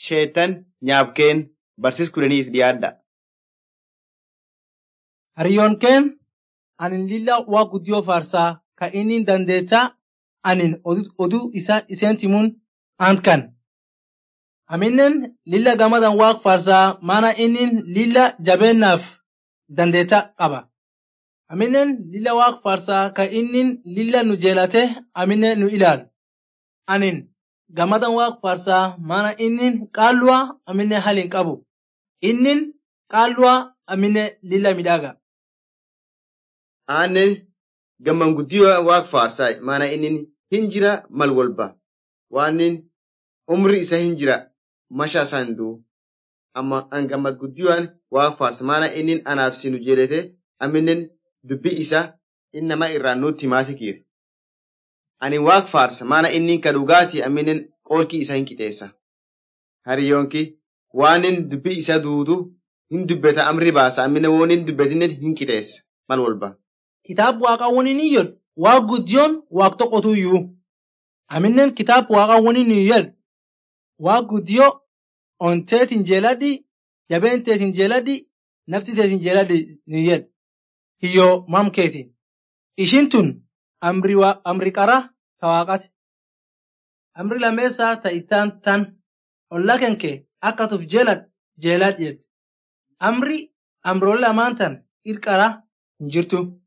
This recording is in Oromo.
sheetan nyaabkeen barsis kudhaniif dhiyaadha. Hariyyoon keen anin lilla waa guddiyoo faarsaa ka inni dandeettaa anin oduu isaa iseen timuun ant kan. Aminnen lilla gamadan waaq faarsaa maana inni lilla jabeennaaf dandeettaa qaba. Aminnen lilla waaq faarsaa ka inni lilla nu jeelate aminne nu ilaalu. Anin gamadan waaq faarsaa maana inni qaalluwa aminne halin qabu. Innin qaalluwa aminne lilla midhaaga. Aannen gamman guddiyoo waaq faarsaa maana inni hin jira mal walba waanin umri isa hin jira masha isaa hin du'u. Amma an gammad guddiyoo'an waaq faarsa maana inni anaaf sinu jedhete aminnen dubbi isa innama irraan nutti himaati kiire. Ani waaq faarsa maana inni ka dhugaati aminnen qoolki isa hin qixeessa. Hariyyoonki waanin dubbi isa duudu hin dubbeta amri baasa aminne woon hin dubbetinne hin qixeessa mal walba. Kitaab waaqawwanii ni jedhu waa guddiyoon waaq tokkotu iyyuu. Aminnen kitaab waaqawwanii ni jedhu waa guddiyoo onteetiin jeeladhi jabeenteetiin jeeladhi nafti teetiin jeeladhi ni jedhu. Hiyyoo mamkeetiin. Ishin tun amri qara ta waaqati. Amri lameessaa ta ittaan tan olla kenke akka tuf jeelad jeelad jedhe. Amri amroole lamaan tan irqara hin jirtu.